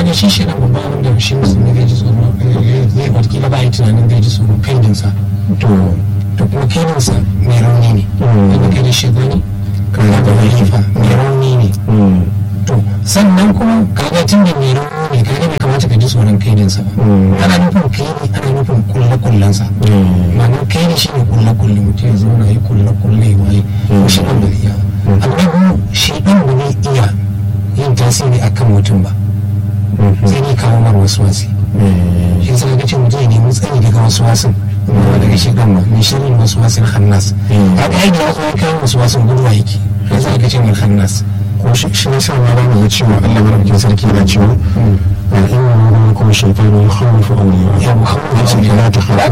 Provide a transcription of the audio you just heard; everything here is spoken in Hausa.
kaga shi shi na babban abin da shi musulmi zai ji tsoro zai watakila ba yi tunanin zai ji tsoro kaidinsa to to kuma kaidinsa mai rauni ne wanda kai da shi gani kaga da halifa mai rauni ne to sannan kuma kaga tun da mai rauni ne kaga bai kamata ka ji tsoron kaidinsa ba ana nufin kaidi ana nufin kulle kullensa ma'anar kaidi shi ne kulle kulle mutum ya zauna ya kulle kulle ya waye shi ɗan bai iya amma biyu shi ɗan ba zai iya yin tasiri akan mutum ba sai ne kawo mar wasu wasi shi sa ga ce mutum ya nemi tsari daga wasu wasin ba daga shi ɗan ba ne shirin wasu wasin hannas a ga yadda wasu ya kawo wasu wasin guduwa yake ya sa ga ce mai hannas ko shi shi ne sa ma ba mu cewa Allah madaukakin sarki yana cewa in kuma shaytanu yakhawifu awliya ya muhammadu ya ce la ta